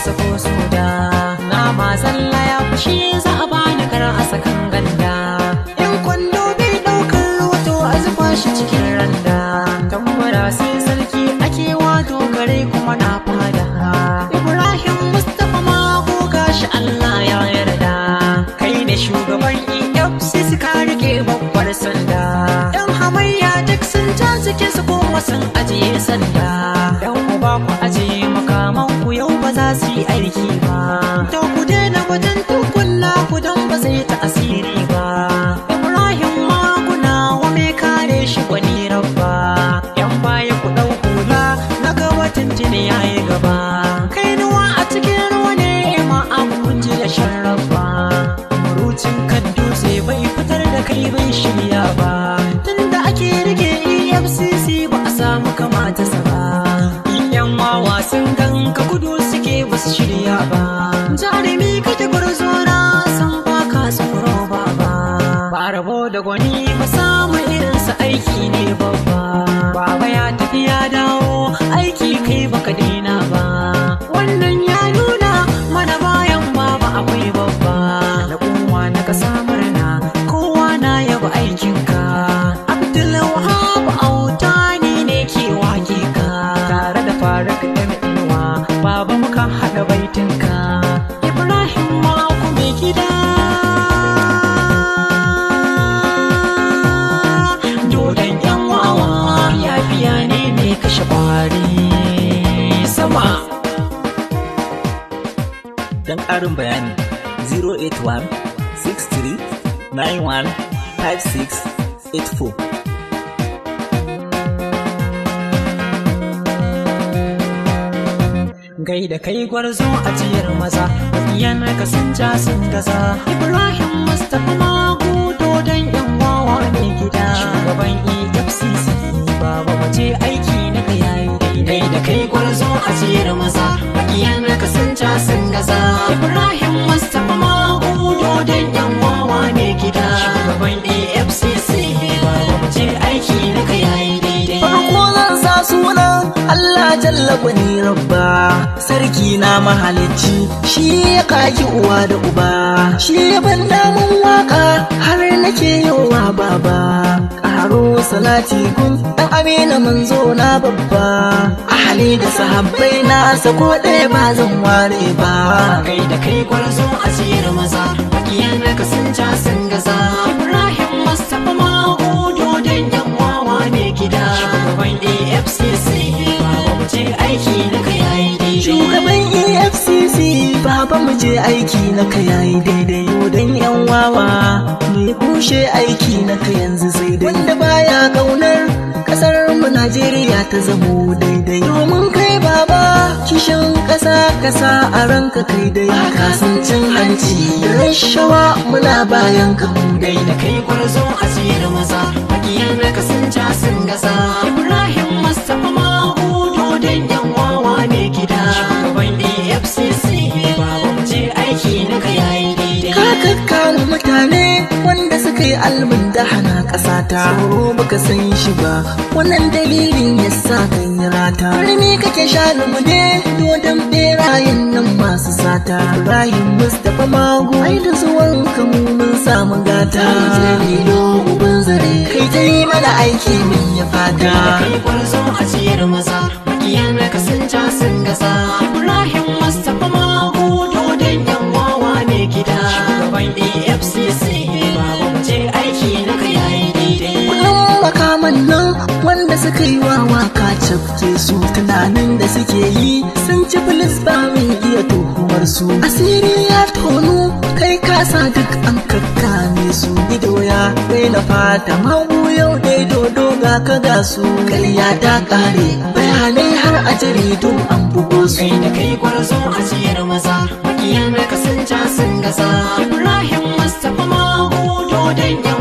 sako soda na ma zalla ya fushi za a bani kar a sakan ganda in kwando bai daukar wato a zuba shi cikin randa tambara sai sarki ake wato kare kuma na fada ibrahim mustapha ma ko gashi allah ya yarda kai ne shugaban efcc ka rike babbar sanda yan hamayya duk sun ja suke su kuma sun ajiye sanda yan mu ba ku ajiye makaman ku yau ba za su yi aiki ba to ku daina wajen tukunna ku don ba zai ta asiri ba ibrahim ma kuna wa mai kare shi gwani rabba yan baya ku dau hula na ga watan jini yayi gaba kai nuwa a cikin ruwa ne ma abu kun ji da shan rabba murucin kan dutse bai fitar da kai bai shirya ba tunda ake rike efcc ba a samu kamata sa ba yan wawa sun ganka gudu suke ba su shirya ba jarumi kake gwarzo na san ba ka tsoro ba ba ba rabo da gwani ba samu irinsa aiki ne babba baba ya tafi ya dawo aiki kai baka daina ba wannan ya nuna mana bayan baba akwai babba na kuma na kasa murna kowa na yaba aikinka abdulwahab autani ne ke wake ka tare da faruk ɗan inuwa baba muka haɗa baitinka ibrahim ma mai gida dodon yan wawa ya biya ne mai kashe kwari sama Don ƙarin bayani 081 63 91 56 84. gai da kai gwarzo a jiyar maza makiyan ka sun ja sun gaza ibrahim mustapha magu dodon yan wawa ne gida shugaban efcc baba waje aiki na ka yayi daidai da kai gwarzo a jiyar maza makiyan ka sun ja sun gaza ibrahim mustapha magu dodon yan wawa ne gida shugaban efcc baba waje aiki na ka yayi daidai Farko zan sa sunan Allah jalla gwani rabba sarki na mahalicci shi ya kaki uwa da uba shi ya ban damun waka har nake yowa baba karo salati gun dan amina manzo na babba ahali da sahabbai na sako ɗaya ba zan ware ba kai da kai gwarzo a siyar maza makiyan ka sun ja sun gaza ibrahim mustapha mago dodon yan wawa ne gida shugaban efcc baba mu je aiki na ka yayi daidai Shugaban EFCC baba mu je aiki na ka yayi daidai don yan wawa mai kushe aiki na ka yanzu sai dai wanda baya kaunar kasar mu Najeriya ta zamo daidai domin kai baba kishin kasa kasa a ranka kai dai cin hanci da rashawa muna bayan ka mu dai kai da kai gwarzo a siyar maza makiyan ka sun ja sun gaza ibrahim mustapha mago dodon yan wawa ne gida shugaban efcc baba mu je aiki na ka yayi daidai ka kakkama mutane wanda suka yi albin da hana ƙasa ta tsoro baka san shi ba wannan dalilin ya sa kan yi rata rimi kake shanu mu ne dodon berayen nan masu sata ibrahim mustapha mago ai da zuwan ka mu mun samu gata lilo uban zare kai ta yi mana aiki min ya fata kai gwarzo a ciyar maza makiyan ka sun ja sun gasa ibrahim mustapha mago dodon yan wawa ne gida shugaban efcc baba mu je aiki na ka yayi daidai Kudin makaman nan wanda suka yi wa waka cafke su tunanin da suke yi sun ci filis ba mai iya tuhumar su asiri ya tonu kai kasa duk an kakkame su ido ya na fata magu yau dai dodo ga ka ga su karya ta kare bayanai har a jaridu an bugo su kai da kai gwarzo a ciyar maza makiyan ka sun ja sun gasa ibrahim mustapha mago dodon yan